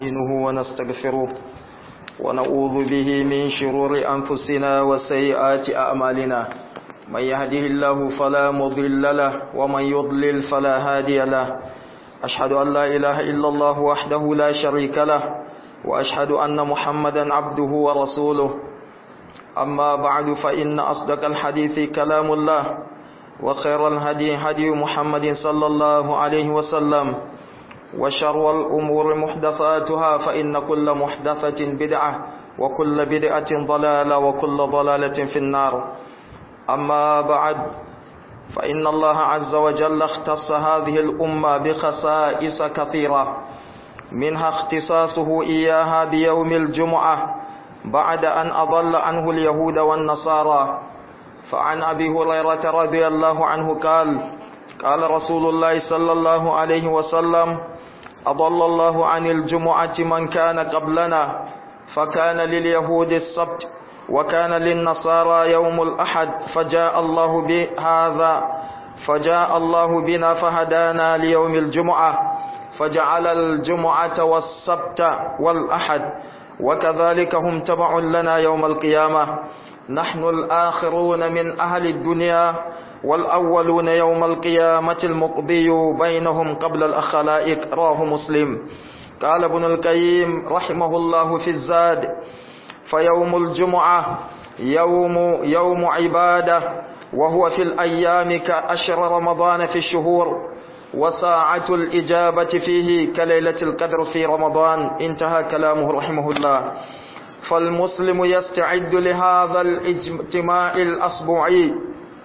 نستعينه ونستغفره ونعوذ به من شرور أنفسنا وسيئات أعمالنا من يهده الله فلا مضل له ومن يضلل فلا هادي له أشهد أن لا إله إلا الله وحده لا شريك له وأشهد أن محمدا عبده ورسوله أما بعد فإن أصدق الحديث كلام الله وخير الهدي هدي محمد صلى الله عليه وسلم وشر الأمور محدثاتها فإن كل محدثة بدعة وكل بدعة ضلالة وكل ضلالة في النار أما بعد فإن الله عز وجل اختص هذه الأمة بخصائص كثيرة منها اختصاصه إياها بيوم الجمعة بعد أن أضل عنه اليهود والنصارى فعن أبي هريرة رضي الله عنه قال قال رسول الله صلى الله عليه وسلم أضل الله عن الجمعة من كان قبلنا فكان لليهود السبت وكان للنصارى يوم الأحد فجاء الله بهذا فجاء الله بنا فهدانا ليوم الجمعة فجعل الجمعة والسبت والأحد وكذلك هم تبع لنا يوم القيامة نحن الآخرون من أهل الدنيا والأولون يوم القيامة المقضي بينهم قبل الأخلائق راه مسلم قال ابن القيم رحمه الله في الزاد فيوم الجمعة يوم يوم عبادة وهو في الأيام كأشر رمضان في الشهور وساعة الإجابة فيه كليلة القدر في رمضان انتهى كلامه رحمه الله فالمسلم يستعد لهذا الاجتماع الأسبوعي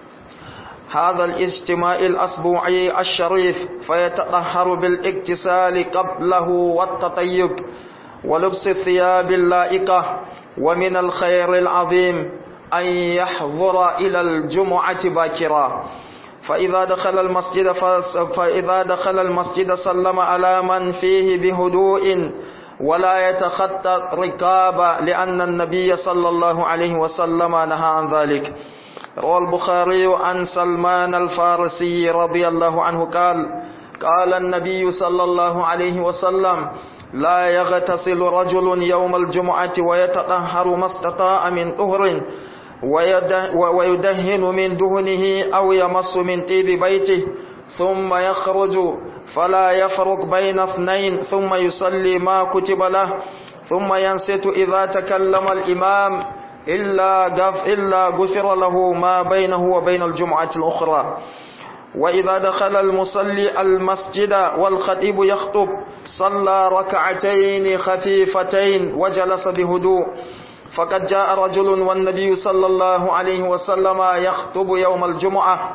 هذا الاجتماع الأسبوعي الشريف فيتطهر بالاغتسال قبله والتطيب ولبس الثياب اللائقة ومن الخير العظيم أن يحضر إلى الجمعة باكرا فإذا دخل المسجد فإذا دخل المسجد سلم على من فيه بهدوء ولا يتخطى ركابا لأن النبي صلى الله عليه وسلم نهى عن ذلك روى البخاري عن سلمان الفارسي رضي الله عنه قال قال النبي صلى الله عليه وسلم لا يغتسل رجل يوم الجمعة ويتطهر ما استطاع من طهر ويدهن من دهنه أو يمص من طيب بيته ثم يخرج فلا يفرق بين اثنين ثم يصلي ما كتب له ثم ينصت إذا تكلم الإمام إلا غف إلا غفر له ما بينه وبين الجمعة الأخرى وإذا دخل المصلي المسجد والخطيب يخطب صلى ركعتين خفيفتين وجلس بهدوء فقد جاء رجل والنبي صلى الله عليه وسلم يخطب يوم الجمعة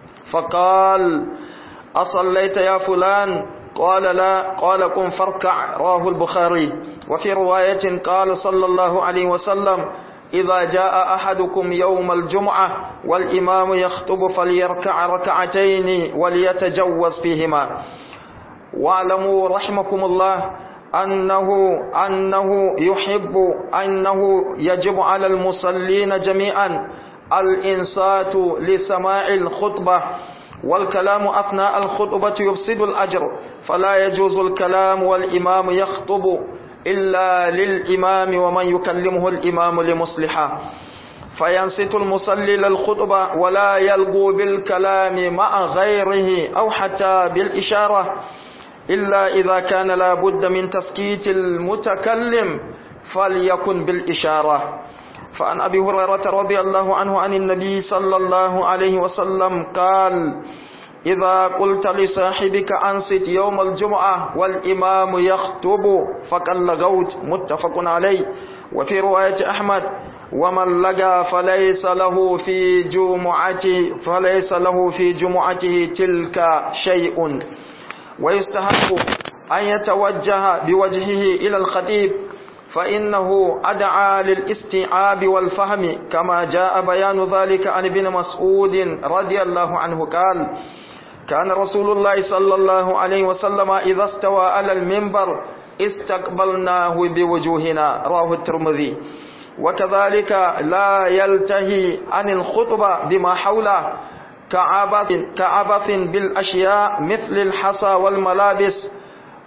فقال أصليت يا فلان قال لا قال قم فاركع رواه البخاري وفي رواية قال صلى الله عليه وسلم إذا جاء أحدكم يوم الجمعة والإمام يخطب فليركع ركعتين وليتجوز فيهما واعلموا رحمكم الله أنه أنه يحب أنه يجب على المصلين جميعا الإنصات لسماع الخطبة والكلام أثناء الخطبة يفسد الأجر فلا يجوز الكلام والإمام يخطب إلا للإمام ومن يكلمه الإمام لمصلحة فينصت المصلي للخطبة ولا يلقو بالكلام مع غيره أو حتى بالإشارة إلا إذا كان لا بد من تسكيت المتكلم فليكن بالإشارة فعن أبي هريرة رضي الله عنه عن النبي صلى الله عليه وسلم قال إذا قلت لصاحبك أنصت يوم الجمعة والإمام يخطب فقد لغوت متفق عليه وفي رواية أحمد ومن لقى فليس له في جمعته فليس له في جمعته تلك شيء ويستحق أن يتوجه بوجهه إلى الخطيب فإنه أدعى للاستيعاب والفهم كما جاء بيان ذلك عن ابن مسعود رضي الله عنه قال كان رسول الله صلى الله عليه وسلم إذا استوى على المنبر استقبلناه بوجوهنا رواه الترمذي وكذلك لا يلتهي عن الخطبة بما حوله كعبث, كعبث بالأشياء مثل الحصى والملابس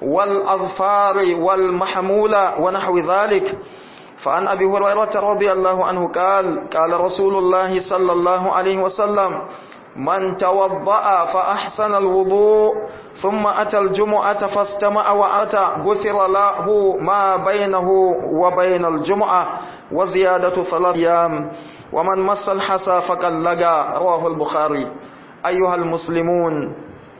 والأظفار والمحمولة ونحو ذلك فعن أبي هريرة رضي الله عنه قال قال رسول الله صلى الله عليه وسلم من توضأ فأحسن الوضوء ثم أتى الجمعة فاستمع وأتى غفر له ما بينه وبين الجمعة وزيادة ثلاث أيام ومن مس الحسى فقد لقى رواه البخاري أيها المسلمون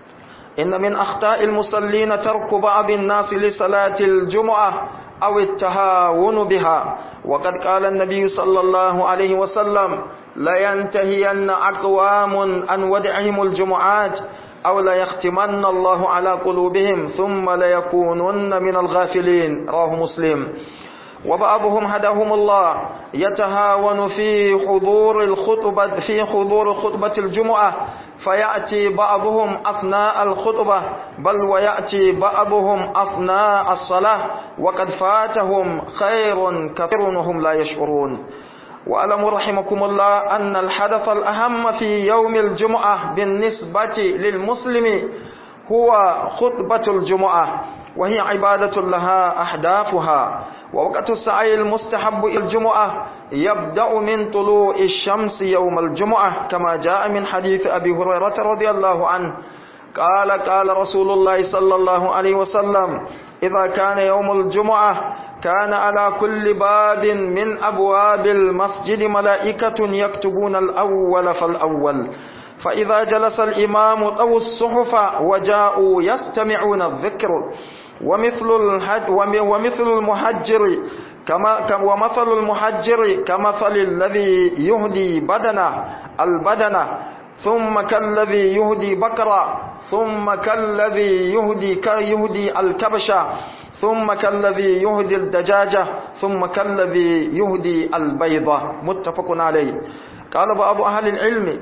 إن من أخطاء المصلين ترك بعض الناس لصلاة الجمعة أو التهاون بها وقد قال النبي صلى الله عليه وسلم لينتهين أقوام عن ودعهم الجمعات أو ليختمن الله على قلوبهم ثم ليكونن من الغافلين رواه مسلم وبعضهم هداهم الله يتهاون في حضور الخطبة في حضور خطبة الجمعة فيأتي بعضهم أثناء الخطبة بل ويأتي بعضهم أثناء الصلاة وقد فاتهم خير كثير وهم لا يشعرون وألم رحمكم الله أن الحدث الأهم في يوم الجمعة بالنسبة للمسلم هو خطبة الجمعة وهي عبادة لها أحدافها ووقت السعي المستحب إلى الجمعة يبدأ من طلوع الشمس يوم الجمعة كما جاء من حديث أبي هريرة رضي الله عنه قال قال رسول الله صلى الله عليه وسلم إذا كان يوم الجمعة كان على كل باب من أبواب المسجد ملائكة يكتبون الأول فالأول فإذا جلس الإمام طووا الصحف وجاءوا يستمعون الذكر ومثل الحج ومثل المحجر كما ومثل المحجر كمثل الذي يهدي بدنه البدنه ثم كالذي يهدي بكرا ثم كالذي يهدي يهدي الكبشة ثم كالذي يهدي الدجاجة ثم كالذي يهدي البيضة متفق عليه قال بعض أهل العلم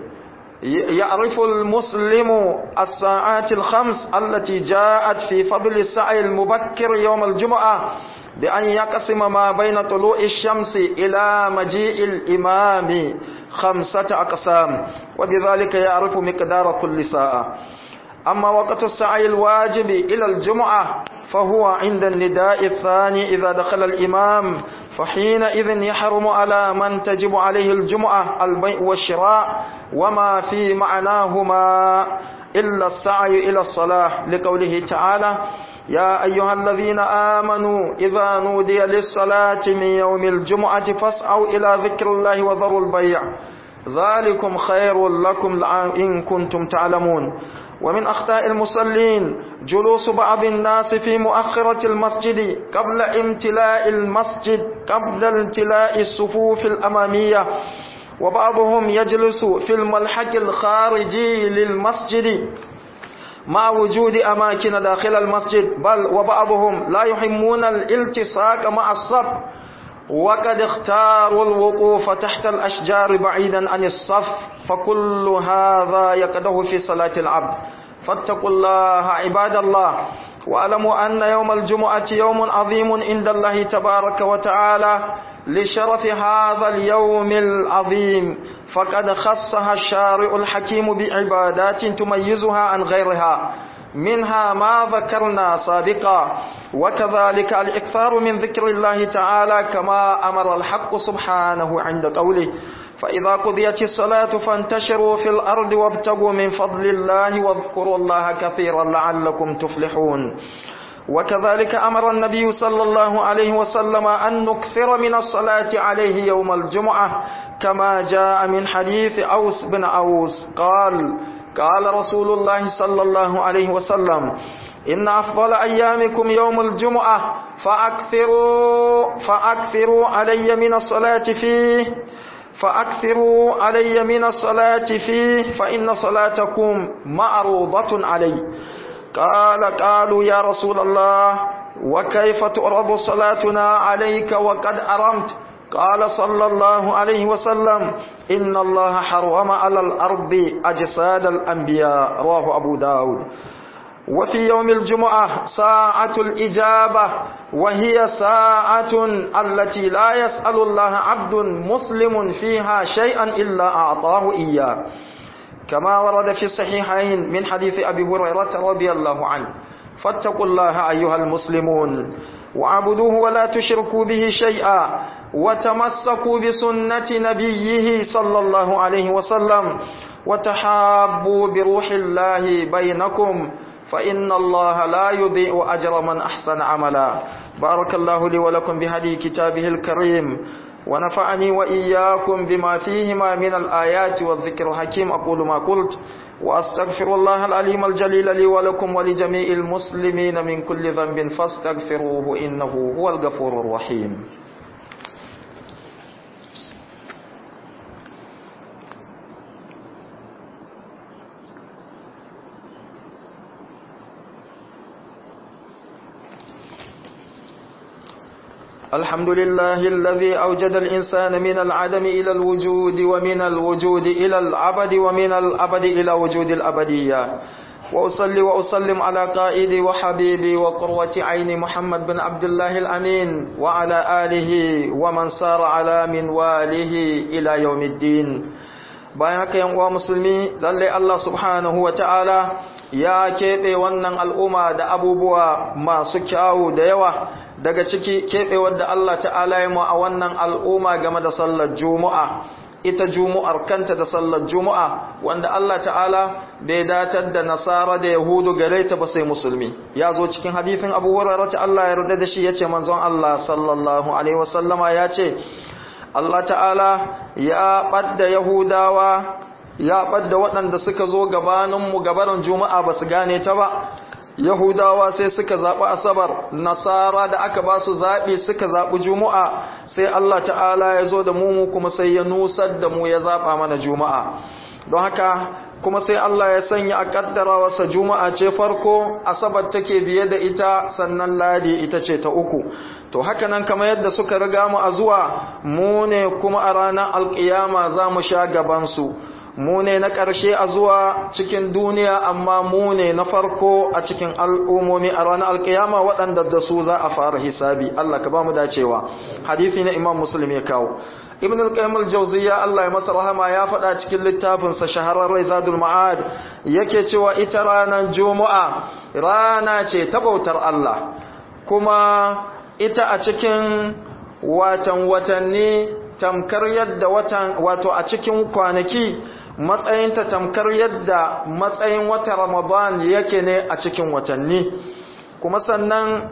يعرف المسلم الساعات الخمس التي جاءت في فضل السعي المبكر يوم الجمعة بأن يقسم ما بين طلوع الشمس إلى مجيء الإمام خمسة أقسام وبذلك يعرف مقدار كل ساعة أما وقت السعي الواجب إلى الجمعة فهو عند النداء الثاني إذا دخل الإمام فحينئذ يحرم على من تجب عليه الجمعة البيع والشراء وما في معناهما إلا السعي إلى الصلاة لقوله تعالى يا أيها الذين آمنوا إذا نودي للصلاة من يوم الجمعة فاسعوا إلى ذكر الله وذروا البيع ذلكم خير لكم إن كنتم تعلمون ومن أخطاء المصلين جلوس بعض الناس في مؤخرة المسجد قبل امتلاء المسجد قبل امتلاء الصفوف الأمامية وبعضهم يجلس في الملحق الخارجي للمسجد مع وجود أماكن داخل المسجد بل وبعضهم لا يحمون الالتصاق مع الصف وقد اختاروا الوقوف تحت الأشجار بعيدا عن الصف فكل هذا يقده في صلاة العبد فاتقوا الله عباد الله واعلموا أن يوم الجمعة يوم عظيم عند الله تبارك وتعالى لشرف هذا اليوم العظيم فقد خصها الشارع الحكيم بعبادات تميزها عن غيرها منها ما ذكرنا سابقا وكذلك الإكثار من ذكر الله تعالى كما أمر الحق سبحانه عند قوله فإذا قضيت الصلاة فانتشروا في الأرض وابتغوا من فضل الله واذكروا الله كثيرا لعلكم تفلحون وكذلك أمر النبي صلى الله عليه وسلم أن نكثر من الصلاة عليه يوم الجمعة كما جاء من حديث أوس بن أوس قال قال رسول الله صلى الله عليه وسلم إن أفضل أيامكم يوم الجمعة فأكثروا فأكثروا علي من الصلاة فيه فأكثروا علي من الصلاة فيه فإن صلاتكم معروضة علي قال قالوا يا رسول الله وكيف تعرض صلاتنا عليك وقد أرمت قال صلى الله عليه وسلم إن الله حرم على الأرض أجساد الأنبياء رواه أبو داود وفي يوم الجمعة ساعة الإجابة وهي ساعة التي لا يسأل الله عبد مسلم فيها شيئا إلا أعطاه إياه كما ورد في الصحيحين من حديث أبي هريرة رضي الله عنه فاتقوا الله أيها المسلمون وعبدوه ولا تشركوا به شيئا وتمسكوا بسنة نبيه صلى الله عليه وسلم وتحابوا بروح الله بينكم فإن الله لا يضيء أجر من أحسن عملا بارك الله لي ولكم بهدي كتابه الكريم ونفعني وإياكم بما فيهما من الآيات والذكر الحكيم أقول ما قلت وأستغفر الله العليم الجليل لي ولكم ولجميع المسلمين من كل ذنب فاستغفروه إنه هو الغفور الرحيم الحمد لله الذي أوجد الإنسان من العدم إلى الوجود ومن الوجود إلى العبد ومن الأبد إلى وجود الأبدية وأصلي وأسلم على قائدي وحبيبي وقروة عين محمد بن عبد الله الأمين وعلى آله ومن سار على منواله إلى يوم الدين bayan yan uwa musulmi lalle Allah subhanahu wa ta'ala ya keɓe wannan al'umma da abubuwa masu kyawu da yawa daga ciki keɓewar da Allah ta'ala ya mu a wannan al'umma game da sallar juma'a ita jumu'ar kanta da sallar juma'a wanda Allah ta'ala bai datar da nasara da yahudu gare ta ba sai musulmi ya zo cikin hadisin abu hurairah ta Allah ya yarda da shi yace manzon Allah sallallahu alaihi wasallama ya ce Allah ta'ala ya ɓadda Yahudawa ya ɓadda waɗanda suka zo gabaninmu gabanin Juma'a ba su gane ta ba, Yahudawa sai suka zaɓi Asabar, Nasara da aka ba su zaɓi suka zaɓi Juma'a, sai Allah ta'ala ya zo da mu kuma sai ya nusar da mu ya zaɓa mana Juma'a. Don haka kuma sai Allah ya sanya a ƙaddara wasa Juma'a ce farko, Asabar take biye da ita sannan Ladi ita ce ta uku. to haka nan kamar yadda suka riga mu a zuwa mu ne kuma a ranar alƙiyama za mu sha gabansu mu ne na ƙarshe a zuwa cikin duniya amma mu ne na farko a cikin al'ummomi a ranar alƙiyama waɗanda da su za a fara hisabi Allah ka ba mu dacewa hadisi na imam muslim ya kawo ibn al-qayyim al-jawziyya Allah ya masa rahama ya faɗa cikin littafin sa shahararren zadul ma'ad yake cewa ita ranar juma'a rana ce ta bautar Allah kuma ita a cikin watan watanni tamkar yadda watan wato a cikin kwanaki matsayinta tamkar yadda matsayin wata ramadan yake ne a cikin watanni kuma sannan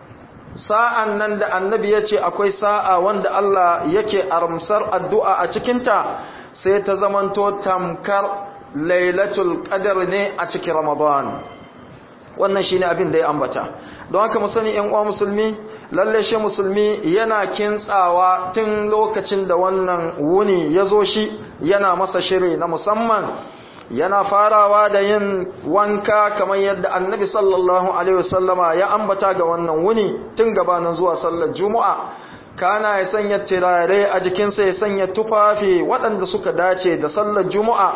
sa'an nan da annabi ya ce akwai sa'a wanda Allah yake armsar addu'a a cikinta sai ta zamanto tamkar lailatul qadar ne a cikin ramadan wannan shine abin da ya ambata don haka mu sani ƴan uwa musulmi lalle shi musulmi yana kintsawa tun lokacin da wannan wuni ya zo shi yana masa shiri na musamman yana farawa da yin wanka kamar yadda annabi sallallahu alaihi wasallama ya ambata ga wannan wuni tun gabanin zuwa sallar juma'a kana ya sanya turare a jikinsa ya sanya tufafi waɗanda suka dace da sallar juma'a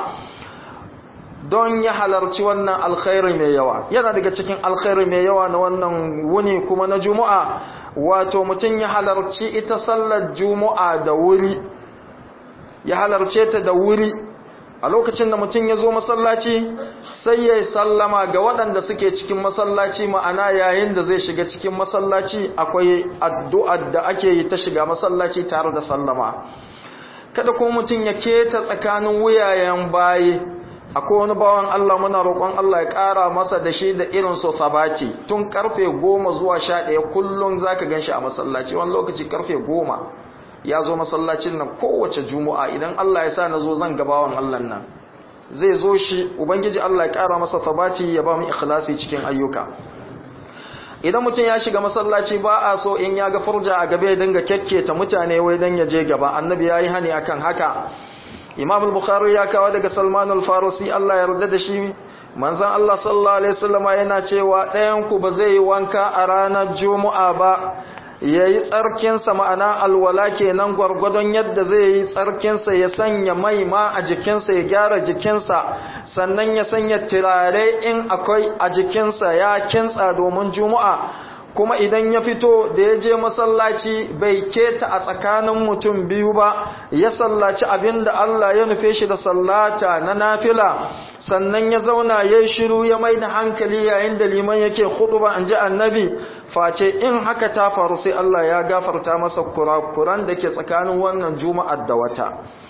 don ya halarci wannan alkhairi mai yawa yana daga cikin alkhairi mai yawa na wannan wuni kuma na juma'a wato mutum ya halarci ita sallar juma'a da wuri ya halarce ta da wuri a lokacin da mutum ya zo masallaci sai ya sallama ga waɗanda suke cikin masallaci ma'ana yayin da zai shiga cikin masallaci akwai addu'ar da ake yi ta shiga masallaci tare da sallama kada kuma mutum ya keta tsakanin wuyayen bayi akwai wani bawan Allah muna roƙon Allah ya ƙara masa da shi da irin so sabati tun karfe goma zuwa sha ɗaya kullum za ka gan shi a masallaci wani lokaci karfe goma ya zo masallacin nan kowace juma'a idan Allah ya sa na zo zan gabawan Allah nan zai zo shi ubangiji Allah ya ƙara masa sabati ya ba mu ikhlasi cikin ayyuka idan mutum ya shiga masallaci ba a so in ya ga furja a gaba ya dinga kyakketa mutane wai dan ya je gaba annabi ya yi hani akan haka imam al-bukhari ya kawo daga salman al-farisi Allah ya yarda da shi manzon Allah sallallahu alaihi wasallam yana cewa ɗayan ku ba zai yi wanka a ranar juma'a ba yayi tsarkin sa ma'ana alwala kenan gwargwadon yadda zai yi tsarkin sa ya sanya mai ma a jikin sa ya gyara jikin sa sannan ya sanya turare in akwai a jikin sa ya kintsa domin juma'a kuma idan ya fito da ya je masallaci bai keta a tsakanin mutum biyu ba ya sallaci abinda Allah ya nufe shi da sallata na nafila sannan ya zauna ya shiru ya mai da hankali yayin da liman yake khutba an ji annabi face in haka ta faru sai Allah ya gafarta masa kurakuran da ke tsakanin wannan juma'ar da wata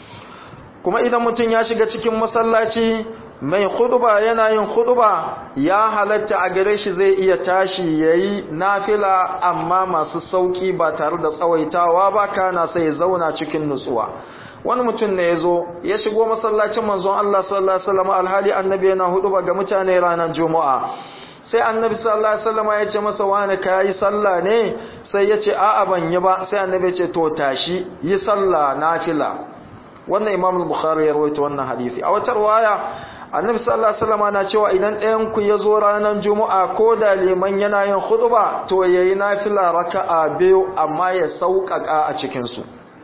kuma idan mutum ya shiga cikin masallaci mai khutba yana yin khutba ya halatta a gare shi zai iya tashi yayi nafila amma masu sauki ba tare da tsawaitawa ba kana sai ya zauna cikin nutsuwa wani mutum ne yazo ya shigo masallacin manzon Allah sallallahu alaihi wasallam alhali annabi yana huduba ga mutane ranar juma'a sai annabi sallallahu alaihi wasallam ya ce masa wani kai sallah ne sai ya ce a'a ban yi ba sai annabi ya ce to tashi yi sallah nafila wannan imam al-bukhari ya rawaito wannan hadisi a wata riwaya annabi sallallahu alaihi wasallam na cewa idan ɗayan ku ya zo ranar juma'a ko da liman yana yin khutba to yayi nafila raka'a biyu amma ya sauƙaƙa a cikin su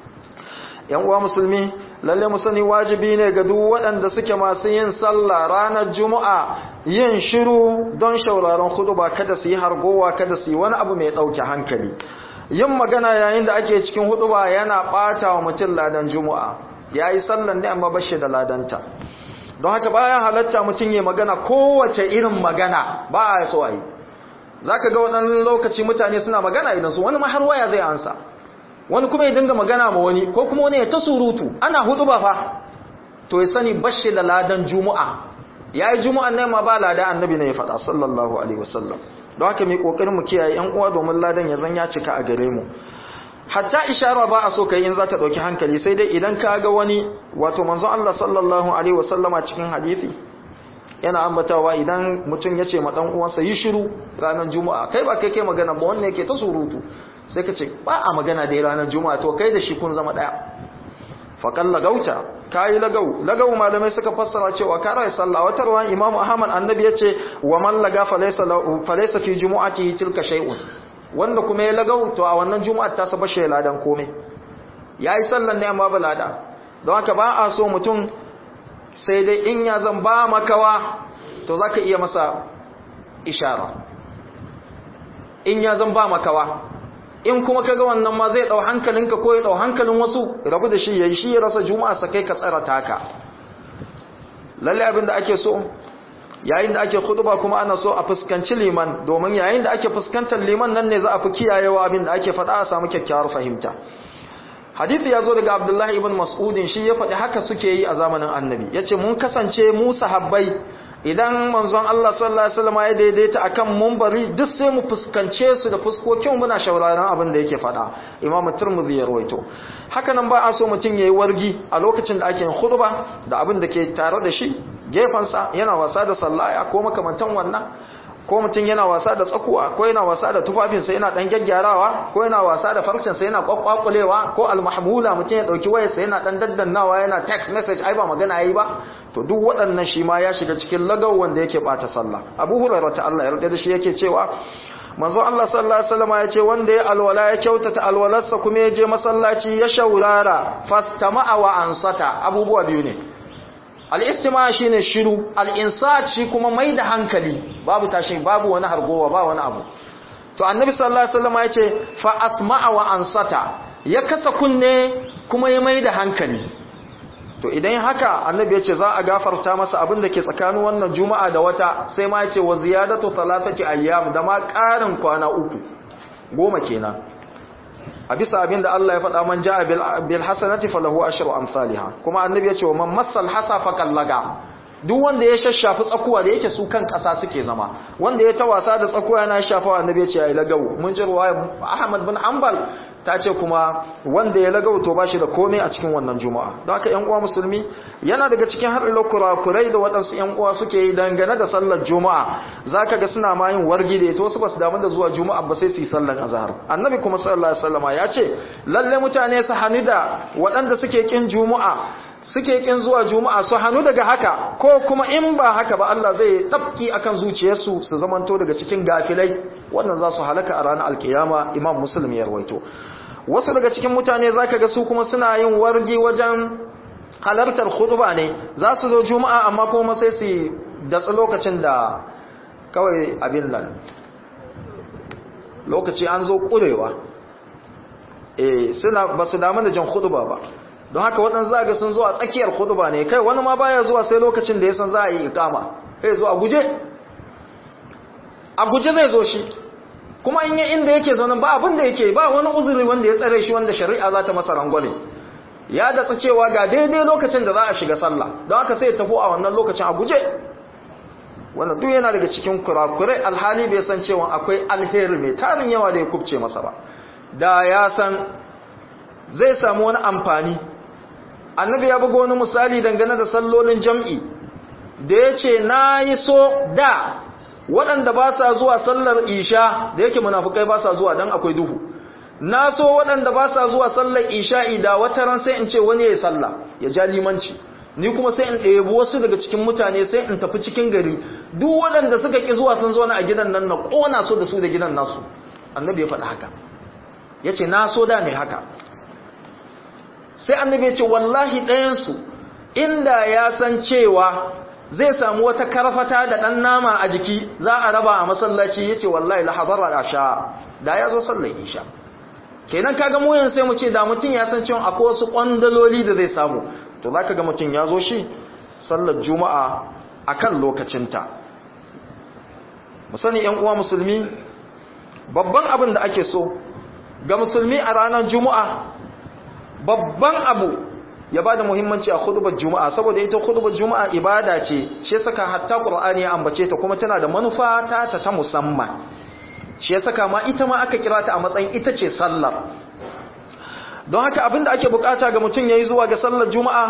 yan uwa musulmi lalle mu sani wajibi ne ga duk waɗanda suke masu yin sallah ranar juma'a yin shiru don shauraron khutba kada su yi hargowa kada su yi wani abu mai ɗauke hankali yin magana yayin da ake cikin huɗuba yana ɓata wa mutum ladan juma'a yayi sallan ne amma bashi da ladanta don haka bayan halatta mutum ya magana kowace irin magana ba a so a yi za ka ga waɗannan lokaci mutane suna magana idan su wani har waya zai ansa wani kuma ya dinga magana ma wani ko kuma wani ya ta surutu ana hudu ba fa to ya sani bashi da ladan juma'a ya yi juma'an ne ma ba lada annabi ne ya faɗa sallallahu alaihi wasallam don haka mai ƙoƙarin mu kiyaye yan uwa domin ladan ya zan ya cika a gare mu hatta ishara ba a so kai in za ta ɗauki hankali sai dai idan ka ga wani wato manzon Allah sallallahu alaihi wasallama cikin hadisi yana ambatawa idan mutum ya ce ma dan uwansa yi shiru ranar juma'a kai ba kai kai magana ba wannan yake ta surutu sai ka ce ba a magana da ranar juma'a to kai da shi kun zama daya faqal lagauta kai lagau lagau malamai suka fassara cewa ka rai sallah wata ruwan imam ahmad annabi yace wa man laga falaysa falaysa fi jumu'atihi tilka shay'un wanda kuma ya lagau to a wannan juma'ar ta saba shi ladan komai yayi sallan ne amma ba lada don haka ba a so mutum sai dai in ya zan ba makawa to zaka iya masa ishara in ya zan ba makawa in kuma kaga wannan ma zai dau hankalinka ko ya dau hankalin wasu rabu da shi yayi shi ya rasa juma'a sa kai ka tsara taka lalle abin da ake so yayin da ake khutba kuma ana so a fuskanci liman domin yayin da ake fuskantar liman nan ne za a fi kiyayewa abin da ake faɗa a samu kyakkyawar fahimta hadisi ya zo daga abdullahi ibn mas'udin shi ya faɗi haka suke yi a zamanin annabi ya ce mun kasance mu sahabbai idan manzon Allah sallallahu alaihi wasallam ya daidaita akan munbari duk sai mu fuskance su da fuskokin muna shauraron abin da yake faɗa imamu turmuzi ya rawaito haka nan ba a so mutum yayi wargi a lokacin da ake yin khutba da abin da ke tare da shi gefansa yana wasa da sallaya ko makamantan wannan ko mutum yana wasa da tsakuwa ko yana wasa da tufafinsa yana dan gyaggyarawa ko yana wasa da farcinsa yana kwakwakulewa ko almahmula mutum ya dauki wayarsa yana dan daddannawa yana text message ai ba magana yayi ba to duk waɗannan shi ma ya shiga cikin lagaw wanda yake bata sallah Abu Hurairah ta Allah ya yarda da shi yake cewa manzo Allah sallallahu alaihi wasallam ya ce wanda ya alwala ya kyautata alwalarsa kuma ya je masallaci ya shaurara fastama'a wa ansata abubuwa biyu ne al'istima shi ne shiru al'insat shi kuma mai da hankali babu tashi babu wani hargowa ba wani abu to annabi sallallahu alaihi wasallam ya ce fa asma'a wa ansata ya kasa kunne kuma ya mai da hankali to idan haka annabi ya ce za a gafarta masa abin da ke tsakanin wannan juma'a da wata sai ma ya ce wa ziyadatu salatati ayyam da ma ƙarin kwana uku goma kenan a bisa abin da Allah ya faɗa man ja'a bil hasanati falahu ashru amsalha kuma annabi ya ce man massal hasa fakallaga duk wanda ya shashafi tsakuwa da yake su kan ƙasa suke zama wanda ya ta wasa da tsakuwa yana shafawa annabi ya ce ai lagawo mun ji ruwaya Ahmad bin Hanbal ta ce kuma wanda ya lagawo to bashi da komai a cikin wannan juma'a don haka ƴan uwa musulmi yana daga cikin haɗin kurakurai da waɗansu ƴan uwa suke yi dangane da sallar juma'a zaka ga suna ma yin wargi da ita wasu basu damu da zuwa juma'a ba sai su yi sallar azhar annabi kuma sallallahu alaihi wasallama ya ce lalle mutane su hani da waɗanda suke kin juma'a suke kin zuwa juma'a su hannu daga haka ko kuma in ba haka ba Allah zai tsafki akan zuciyarsu su zamanto daga cikin gafilai wannan za su halaka a ranar alkiyama imam muslim ya rawaito wasu daga cikin mutane zaka ga su kuma suna yin wargi wajen halartar khutba ne za su zo juma'a amma kuma sai su datsa lokacin da kawai abin nan lokaci an zo kurewa eh suna ba su damu da jan khutba ba don haka waɗansu za ga sun zo a tsakiyar khutba ne kai wani ma baya zuwa sai lokacin da ya san za a yi ikama sai zo a guje a guje zai zo shi kuma in yi inda yake zaune ba abin da yake ba wani uzuri wanda ya tsare shi wanda shari'a za ta masa rangwale ya datsa cewa ga daidai lokacin da za a shiga sallah don haka sai ya tafi a wannan lokacin a guje wannan duk yana daga cikin kurakurai alhali bai san cewa akwai alheri mai tarin yawa da ya kubce masa ba da ya san zai samu wani amfani annabi ya buga wani misali dangane da sallolin jam'i da ya ce na yi so da waɗanda ba sa zuwa sallar isha da yake munafukai ba sa zuwa don akwai duhu na so waɗanda ba sa zuwa sallar isha'i da wata ran sai in ce wani ya yi sallah ya ja limanci ni kuma sai in ɗebi wasu daga cikin mutane sai in tafi cikin gari duk waɗanda suka ƙi zuwa sun zo na a gidan nan na ƙona su da su da gidan nasu annabi ya faɗi haka ya ce na so da mai haka sai annabi ya ce wallahi ɗayansu inda ya san cewa zai samu wata karfata da ɗan nama a jiki za a raba a masallaci ya ce wallahi lahabara da sha da ya zo sallar isha kenan kaga mu yanzu sai mu ce da mutum ya san cewa akwai wasu kwandaloli da zai samu to zaka ga mutum ya zo shi sallar juma'a akan lokacinta mu sani yan uwa musulmi babban abin da ake so ga musulmi a ranar juma'a babban abu ya bada muhimmanci a khutbar juma'a saboda ita khutbar juma'a ibada ce shi saka hatta qur'ani ya ambace ta kuma tana da manufa ta ta musamman shi ya saka ma ita ma aka kira ta a matsayin ita ce sallar don haka abinda ake bukata ga mutum yayi zuwa ga sallar juma'a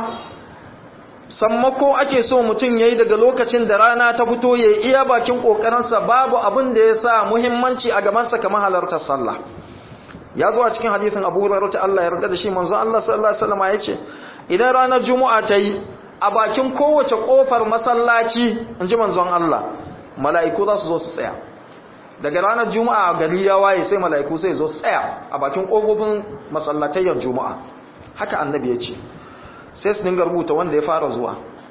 sammako ake so mutum yayi daga lokacin da rana ta fito yayi iya bakin kokarinsa babu abin da ya sa muhimmanci a gabansa kamar halartar sallah ya zo a cikin hadisin Abu Hurairah ta Allah ya yarda da shi manzon Allah sallallahu alaihi wasallam ya ce idan ranar juma'a ta yi a bakin kowace kofar masallaci inji manzon Allah mala'iku za su zo su tsaya daga ranar juma'a gari ya waye sai mala'iku sai zo tsaya a bakin kofofin masallatayyar juma'a haka annabi ya ce sai su dinga rubuta wanda ya fara zuwa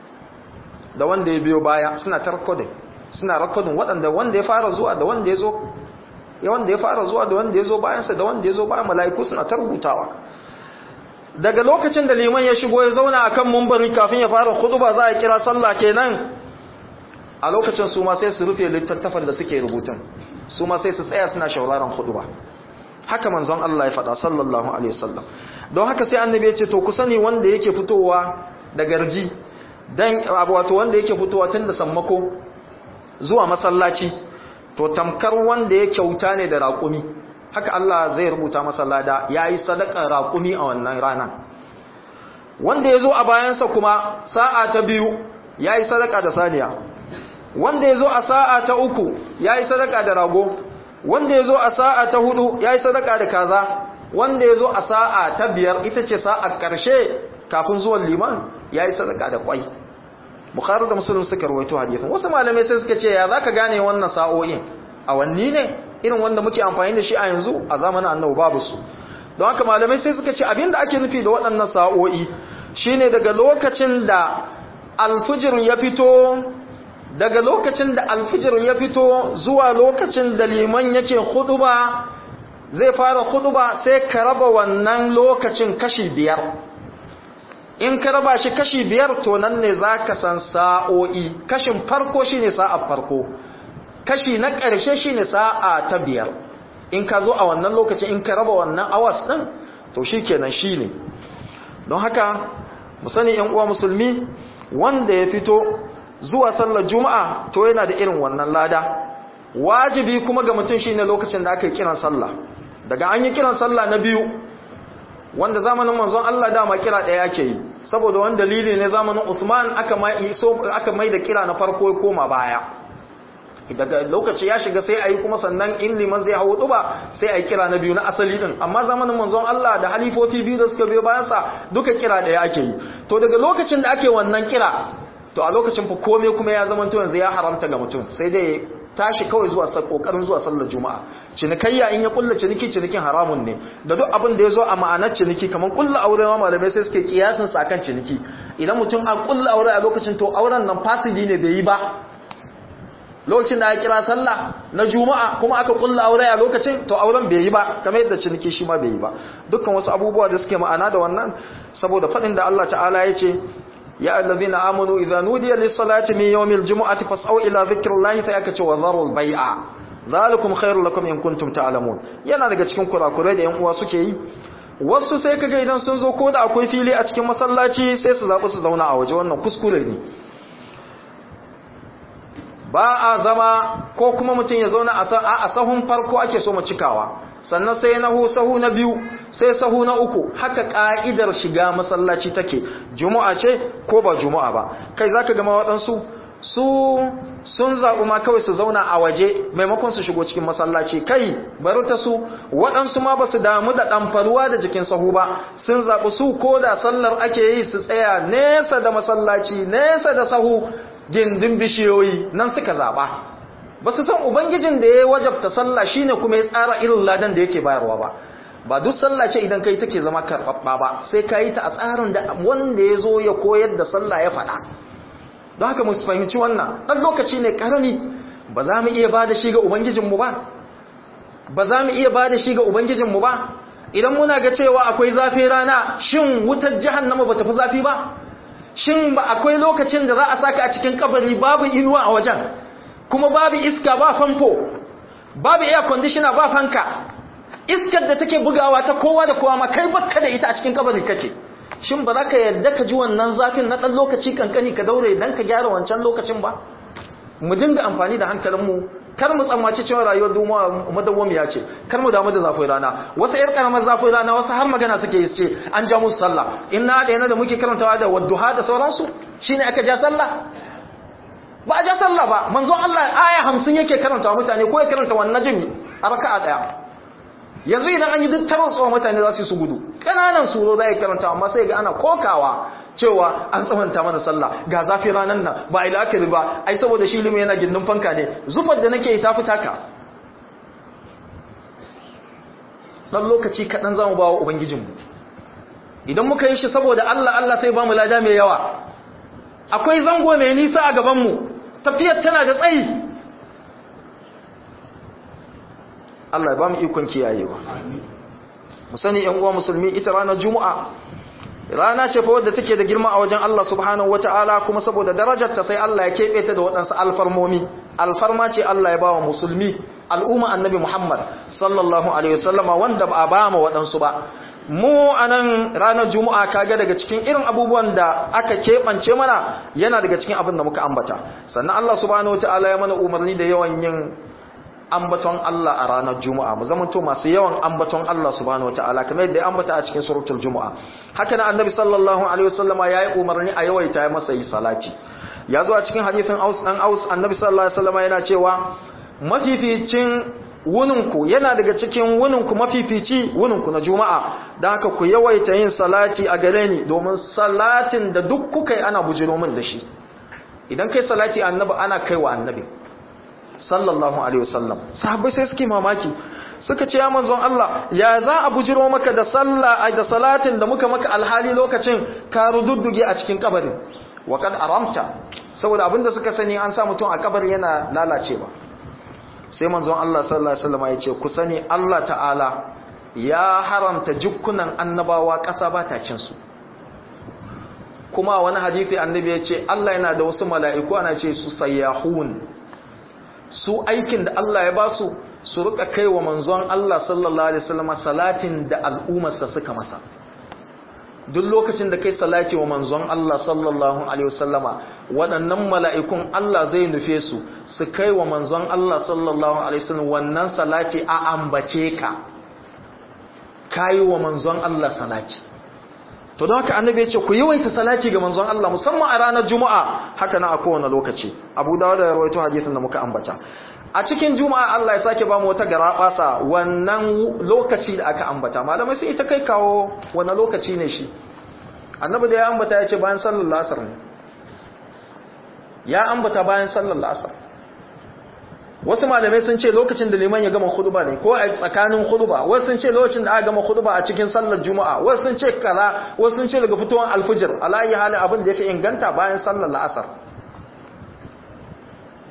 da wanda ya biyo baya suna ta recording suna recording waɗanda wanda ya fara zuwa da wanda ya zo ya wanda ya fara zuwa da wanda ya zo bayansa da wanda ya zo bayan mala'iku suna ta rubutawa daga lokacin da liman ya shigo ya zauna akan mumbari kafin ya fara khutba za a kira sallah kenan a lokacin su ma sai su rufe littattafan da suke rubutun su ma sai su tsaya suna shauraron khutba haka manzon Allah ya faɗa sallallahu alaihi wasallam don haka sai annabi ya ce to ku sani wanda yake fitowa da garji dan wato wanda yake fitowa tun da sammako zuwa masallaci to tamkar wanda ya kyauta ne da raƙumi haka Allah zai rubuta masa lada yayi sadakar raƙumi a wannan rana wanda ya zo a bayansa kuma sa'a ta biyu yayi sadaka da saniya wanda ya zo a sa'a ta uku ya yi sadaka da rago wanda ya zo a sa'a ta hudu ya yi sadaka da kaza wanda ya zo a sa'a ta biyar ita ce sa'a ƙarshe kafin zuwan liman ya yi sadaka da kwai bukhari da musulun suka rawaito hadisin wasu malamai sai suka ce ya za ka gane wannan sa'o'in awanni ne irin wanda muke amfani da shi a yanzu a zamanin annabi babu su don haka malamai sai suka ce abinda ake nufi da waɗannan sa'o'i shine daga lokacin da alfijir ya fito daga lokacin da alfijir ya fito zuwa lokacin da liman yake huduba zai fara huduba sai ka raba wannan lokacin kashi biyar in ka raba shi kashi biyar to nan ne za ka san sa'o'i kashin farko shine sa'a farko kashi na ƙarshe shine sa'a ta biyar in ka zo a wannan lokacin in ka raba wannan awas ɗin to shi kenan shi ne don haka mu sani ‘yan uwa musulmi wanda ya fito zuwa sallar juma'a to yana da irin wannan lada wajibi kuma ga mutum shine lokacin da aka yi kiran sallah daga an yi kiran sallah na biyu wanda zamanin manzon Allah dama kira ɗaya ake yi saboda wani dalili ne zamanin Usman aka mai so aka mai da kira na farko ya koma baya daga lokaci ya shiga sai ayi kuma sannan in liman zai hawo tuba sai ayi kira na biyu na asali din amma zamanin manzon Allah da halifofi biyu da suka biyo bayan sa duka kira ɗaya ake yi to daga lokacin da ake wannan kira to a lokacin fa komai kuma ya zama to yanzu ya haramta ga mutum sai dai tashi kawai zuwa kokarin zuwa sallar juma'a cinikayya in ya kulla ciniki cinikin haramun ne da duk abin da ya zo a ma'anar ciniki kamar kulla aure ma malamai sai suke kiyasin sa akan ciniki idan mutum a kulla aure a lokacin to auren nan fasidi ne bai yi ba lokacin da aka kira sallah na juma'a kuma aka kulla aure a lokacin to auren bai yi ba kamar yadda ciniki shi ma bai yi ba dukkan wasu abubuwa da suke ma'ana da wannan saboda fadin da Allah ta'ala ya ce ya allazina amanu idza nudiya lis-salati min yawmil jumu'ati fas'au ila dhikrillahi fa yakace wa dharul bai'a zalikum khairul lakum in kuntum ta'lamun yana daga cikin kurakurai da yan uwa suke yi wasu sai kaga idan sun zo ko da akwai fili a cikin masallaci sai su zaɓi su zauna a waje wannan kuskure ne ba a zama ko kuma mutum ya zauna a sahun farko ake so mu cikawa sannan sai na sahu na biyu sai sahu na uku haka ka'idar shiga masallaci take juma'a ce ko ba juma'a ba kai zaka gama waɗansu su sun zaɓi ma kawai su zauna a waje maimakon su shigo cikin masallaci kai bari ta su waɗansu ma ba su damu da ɗamfaruwa da jikin sahu ba sun zaɓi su ko da sallar ake yi su tsaya nesa da masallaci nesa da sahu gindin bishiyoyi nan suka zaɓa ba su san ubangijin da ya wajabta sallah shine kuma ya tsara irin ladan da yake bayarwa ba ba duk sallah ce idan kai take zama karɓaɓɓa ba sai ka yi ta a tsarin da wanda ya zo ya koyar da sallah ya faɗa don haka mu fahimci wannan ɗan lokaci ne ƙarami ba za mu iya ba da shi ga ubangijinmu ba ba za mu iya ba da shi ga ubangijinmu ba idan muna ga cewa akwai zafi rana shin wutar jahannama ba ta fi zafi ba shin ba akwai lokacin da za a saka a cikin kabari babu inuwa a wajen kuma babu iska ba famfo babu air conditioner ba fanka iskar da take bugawa ta kowa da kowa ma kai bakka da ita a cikin kabari kake shin ba za ka yarda ka ji wannan zafin na ɗan lokaci kankani ka daure dan ka gyara wancan lokacin ba mu dinga amfani da hankalinmu kar mu tsammaci cewa rayuwar duniya madawwamiya ce kar mu damu da zafin rana wasu yar karamar zafin rana wasu har magana suke yi ce an ja musu sallah inna da yana da muke karantawa da wadduha da sauransu shine aka ja sallah ba a ja sallah ba manzon Allah aya 50 yake karantawa mutane ko ya karanta wannan jimi a raka'a daya yanzu idan an yi duk taron tsohon mutane za su yi su gudu ƙananan suro za a yi karanta amma sai ga ana kokawa cewa an tsamanta mana sallah ga zafi ranar nan ba a ilakiri ba ai saboda shi limi yana gindin fanka ne zufar da nake yi ta fita ka ɗan lokaci kaɗan za mu ba wa ubangijinmu idan muka yi shi saboda allah allah sai ba mu lada mai yawa akwai zango mai nisa a gabanmu tafiyar tana da tsayi Allah ya ba mu ikon kiyayewa mu sani ƴan uwa musulmi ita ranar juma'a rana ce fa wadda take da girma a wajen Allah subhanahu wataala kuma saboda darajar ta sai Allah ya kebe ta da waɗansu alfarmomi alfarma ce Allah ya bawa musulmi al'umma annabi Muhammad sallallahu alaihi wasallama wanda ba a ba mu waɗansu ba mu anan ranar juma'a kaga daga cikin irin abubuwan da aka keɓance mana yana daga cikin abin da muka ambata sannan Allah subhanahu wataala ya mana umarni da yawan yin ambaton Allah a ranar Juma'a mu zamanto masu yawan ambaton Allah subhanahu wataala kamar yadda ya ambata a cikin suratul Juma'a haka nan Annabi sallallahu alaihi wasallama yayi umarni a yawaita masa yi salati ya zo a cikin hadisin Aus dan Aus Annabi sallallahu alaihi wasallama yana cewa mafificin wuninku yana daga cikin wuninku mafifici wuninku na Juma'a dan haka ku yawaita yin salati a gare ni domin salatin da duk kuka yi ana bujiro min da shi idan kai salati annabi ana kaiwa annabi sallallahu alaihi wasallam sahabbai sai suke mamaki suka ce ya manzon Allah ya za a bujiro maka da sallah ai da salatin da muka maka alhali lokacin ka rududduge a cikin kabarin wa kad aramta saboda abinda suka sani an sa mutum a kabari yana lalacewa sai manzon Allah sallallahu alaihi wasallam ya ce ku sani Allah ta'ala ya haramta jukkunan annabawa ƙasa ba ta cin su kuma wani hadisi annabi ya ce Allah yana da wasu mala'iku ana ce su sayyahun su aikin da Allah ya ba su su rika kai wa manzon Allah sallallahu alaihi wasallam salatin da al'ummarsa suka masa duk lokacin da kai salati wa manzon Allah sallallahu alaihi wasallama waɗannan mala'ikun Allah zai nufe su su kai wa manzon Allah sallallahu alaihi wasallam wannan salati a ambace ka kai wa manzon Allah salati to don haka annabi ya ce ku yawaita salati ga manzon Allah musamman a ranar juma'a haka na a kowane lokaci abu dawud da rawaito hadisin da muka ambata a cikin juma'a Allah ya sake ba mu wata garabasa wannan lokaci da aka ambata malamai sai ita kai kawo wani lokaci ne shi annabi da ya ambata ya ce bayan sallar lasar ne ya ambata bayan sallar lasar wasu malamai sun ce lokacin da liman ya gama khutba ne ko a tsakanin khutba wasu sun ce lokacin da aka gama khutba a cikin sallar juma'a wasu sun ce kaza wasu sun ce daga fitowar alfijir alayi halin abin da yake inganta bayan sallar la'asar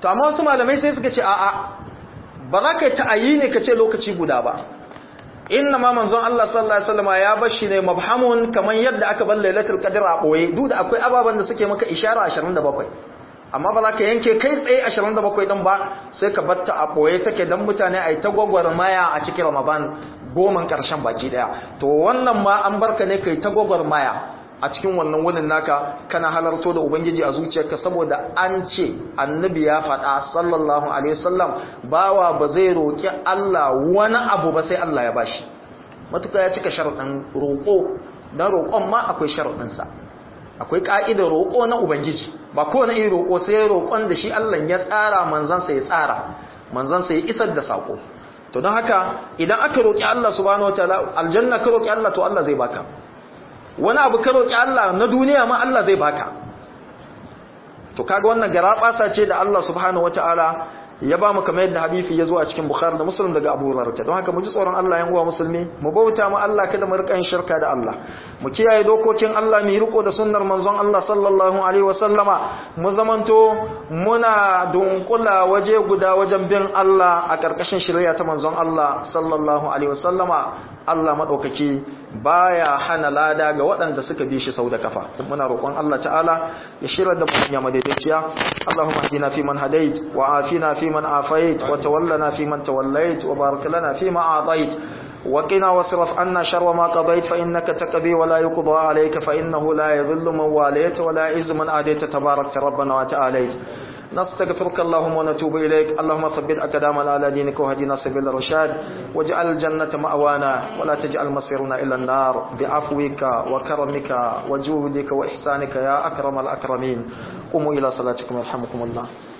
to amma wasu malamai sai suka ce a'a ba za ka yi ta'ayi ne ka ce lokaci guda ba inna ma manzon Allah sallallahu alaihi wasallam ya bar shi ne mabhamun kamar yadda aka bar lailatul qadr a boye duk da akwai ababan da suke maka ishara 27 amma ba za ka yanke kai tsaye 27 din ba sai ka batta a boye take dan mutane ai ta gwagwarmaya a cikin Ramadan goman karshen baki daya to wannan ma an barka ne kai ta gwagwarmaya a cikin wannan wurin naka kana halarto da ubangiji a zuciyarka saboda an ce annabi ya faɗa sallallahu alaihi wasallam bawa ba zai roki Allah wani abu ba sai Allah ya bashi matuka ya cika sharuɗin roƙo dan roƙon ma akwai sharuɗin sa akwai ka'idar roƙo na ubangiji ba kowane irin roƙo sai roƙon da shi Allah ya tsara manzon sa ya tsara manzon sa ya isar da sako to don haka idan aka roki Allah subhanahu wataala aljanna ka roki Allah to Allah zai baka wani abu ka roƙi Allah na duniya ma Allah zai baka to kaga wannan garabasa ce da Allah subhanahu wataala ya ba mu kamar yadda hadisi ya zo a cikin Bukhari da Muslim daga Abu Hurairah don haka mu ji tsoron Allah yan uwa musulmi mu bauta mu Allah kada mu rika yin shirka da Allah mu kiyaye dokokin Allah mu riko da sunnar manzon Allah sallallahu alaihi wasallama mu zamanto muna dunkula waje guda wajen bin Allah a karkashin shari'a ta manzon Allah sallallahu alaihi wasallama Allah madaukaki baya hana lada ga waɗanda suka bi shi sau da kafa muna roƙon Allah ta'ala ya shirar da mu ya madaidaiciya Allahumma hdina fi man hadait wa afina fi man afait wa tawallana fi man tawallait wa barik lana fi ma atait وقنا واصرف عنا شر ما قضيت فإنك تقضي ولا يقضى عليك فإنه لا يذل من واليت ولا يعز من آديت تبارك ربنا وتعاليت نستغفرك اللهم ونتوب إليك اللهم ثبت أقدامنا على دينك وهدنا سبيل الرشاد واجعل الجنة مأوانا ولا تجعل مصيرنا إلى النار بعفوك وكرمك وجودك وإحسانك يا أكرم الأكرمين قوموا إلى صلاتكم يرحمكم الله